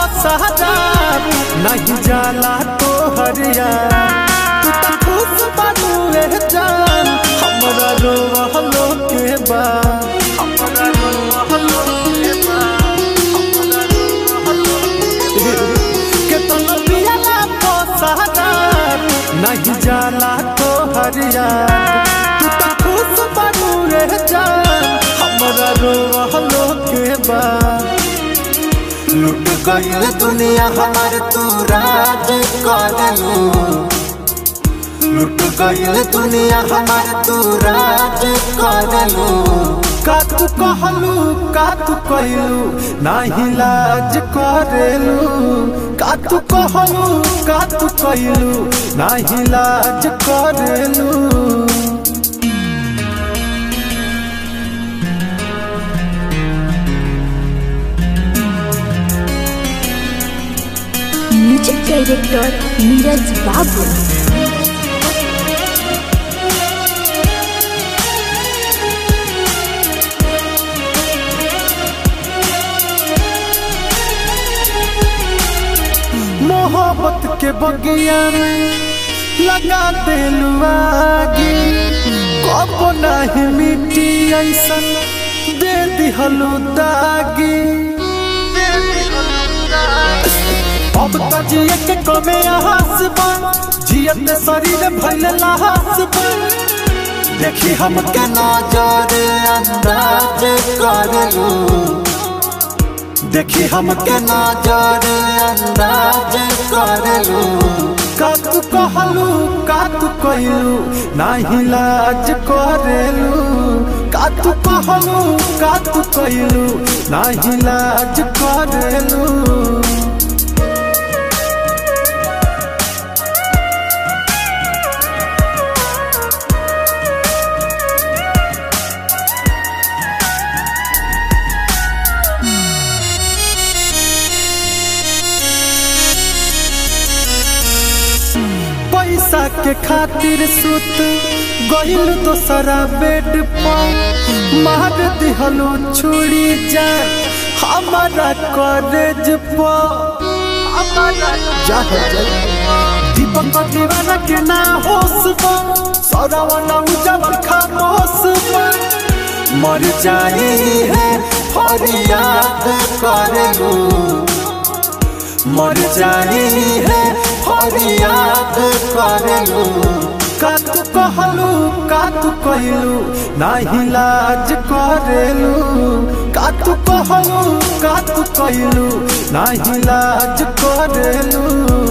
पसहदार नहीं जाला तो हरिया तू तो खुश बनू रे जान हमरा रोवलो के बा हमरा रोवलो के बा हमरा रोवलो के बा के तो पियाला पसहदार नहीं जाला तो हरिया तू तो खुश बनू रे जान हमरा रोवलो के बा लुट गईल दुनिया हमार तू राज करलू लुट गईल दुनिया हमार तू राज करलू का तू कहलू का तू कहलू नाही लाज करेलू का तू कहलू का तू कहलू नाही लाज करेलू म्यूजिक डायरेक्टर नीरज बाबू मोहब्बत के बगिया में लगा देलू आगे कब नहीं मिट्टी ऐसन दे दिहलू दागी अब तो जिए के कमे आहास बा जियत शरीर भइल लाहास बा देखी हम के नजर अंदाज करलू देखी हम के नजर अंदाज करलू का तू कहलू का तू कहलू नाही लाज करेलू का तू कहलू का तू कहलू नाही लाज करेलू पैसा के खातिर सुत गइल दोसरा बेड पर मार दिहलो छुरी जान हमारा कॉलेज पर जा हो जा। दीपक दीवाना के ना होश पर सौरावना उजवल खामोश पर मर जाई है फरियाद करलू मर जाई है फरियाद करलू का तू कहलू का तू कहलू नाही लाज करेलू का तू कहलू का तू कहलू नाही लाज करेलू